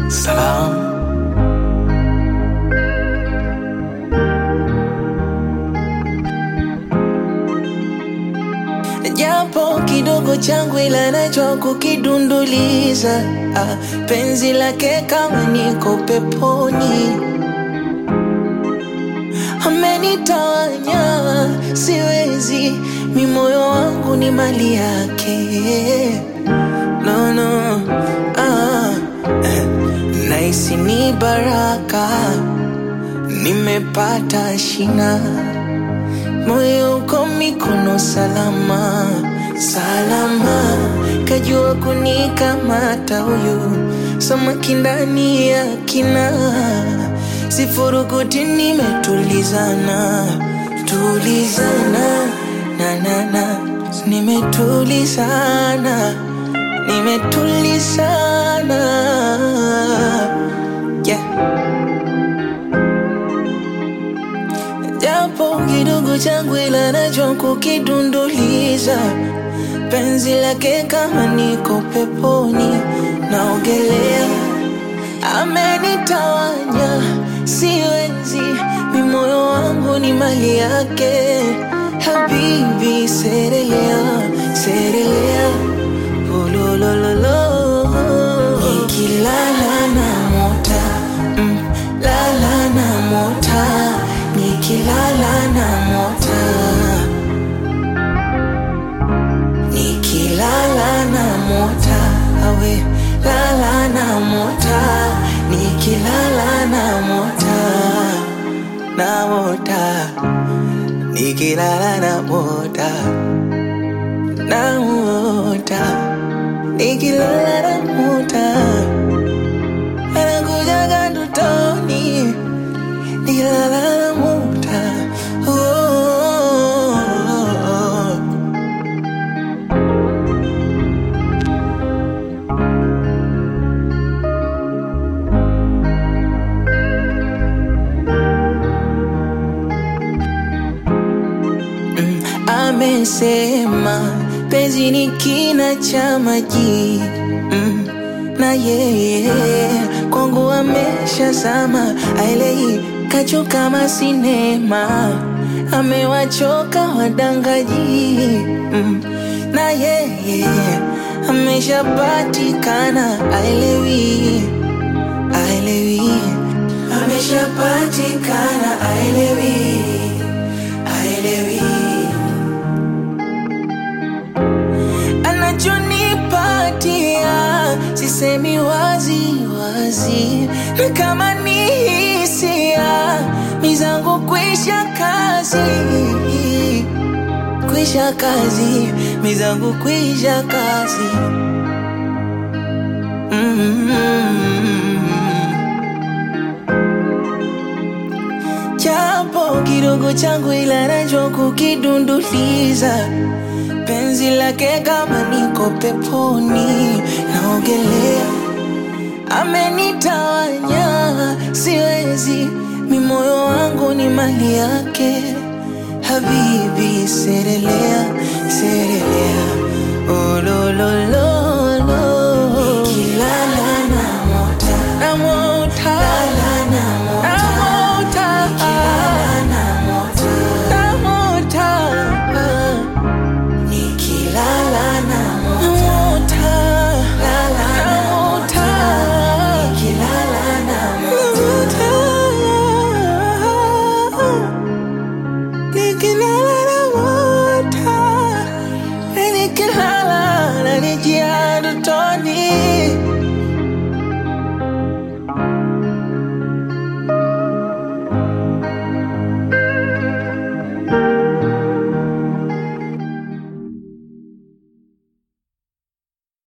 Salam. Japo kidogo changu ila najua kukidunduliza ah, penzi lake kama niko peponi amenitawanya siwezi mi moyo wangu ni mali yake no, no. Ah, eh, naisi ni baraka nimepata shina moyo uko mikono salama salama kajua kunikamata huyu samaki ndani ya kina sifurukuti nimetulizana tulizana na na na nimetulizana nimetulizana yeah. japo kidogo changu ila najua kukidunduliza penzi lake kama niko peponi naogelea amenitawanya siwezi mi moyo wangu ni mali yake habibi serelea serelea ulolololo nikilala na mota mm, lala na mota nikilala na mota nikilala na mota awe lala na mota nikilala na mota na mota nikilala na mota na mota nikilala na mota anakujaga ndotoni nikilala na mota oh, oh, oh. Mm, amesema penzi ni kina cha maji mm, na yeye kwangu ameshazama aelei kacho kama sinema amewachoka wadangaji mm, na yeye ameshapatikana aelewi aelewi ameshapatikana aelewi aelewi anachonipatia sisemi wazi wazi na kama ni hisia mizangu kwisha kazi kwisha kazi mizangu kwisha kazi mm-hmm. japo kidogo changu ila najua kukidunduliza penzi lake kama niko peponi naogelea amenitawanya siwezi mi moyo wangu ni mali yake habibi serelea serelea olololo